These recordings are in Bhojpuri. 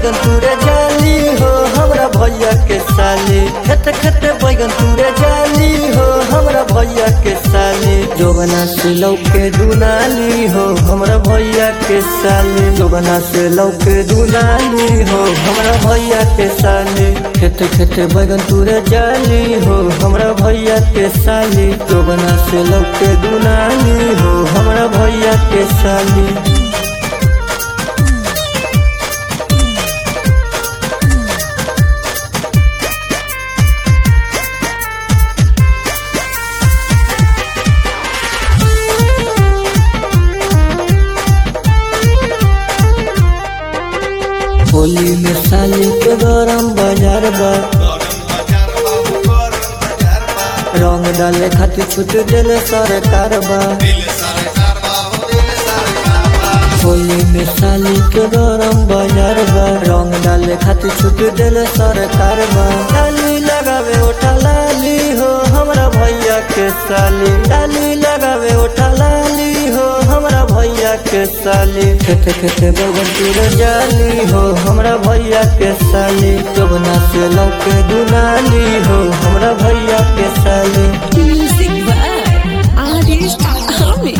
बैगन तुरे जाली हो हमरा भैया के साली खेत खेत बैगन तुरे जाली हो हमरा भैया के साली जोगना से लौके दुनाली हो हमरा भैया के साली जोगना से लौके दुनाली हो हमरा भैया के साली खेत खेत बैगन तुरे जाली हो हमरा भैया के साली जोगना से लौके दुनाली हो हमरा भैया के साली होली में साली के गरम बाजार बा रंग डाले खातिर छूट देले सरकार बा होली में साली के गरम बाजार बा रंग डाले खातिर छूट देले सरकार बा डाली लगावे ओठा लाली हो हमरा भैया के साली डाली लगावे ओठा लाली हो हमरा भैया के साली खेते खेते बगन तुर जाली हो हमरा भैया के साली जोगना से लौके दुनाली हो हमरा भैया के साली Music by Artist Army.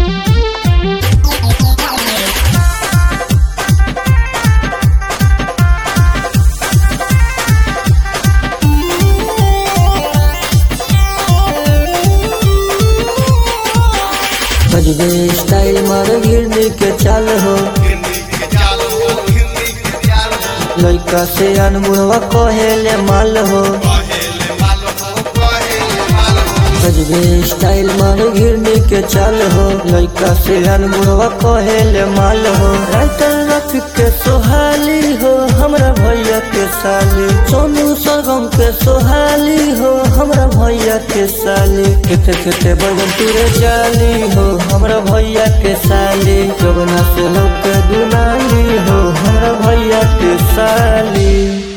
बजबे स्टाइल मार गिरनी के चाल हो लइका से अनमुरवा कहेले माल हो बजबे स्टाइल मार गिरनी के चाल हो लइका से अनमुरवा कहेले माल हो राइटर रफिक के सोहाली हो हमरा भैया के साली सोनू सरगम के सोहाली हो हमरा भैया के साली खेते खेते बगन तुरे जाली हो हमरा भैया के साली जगना से लोग के दुनाली हो हमरा भैया के साली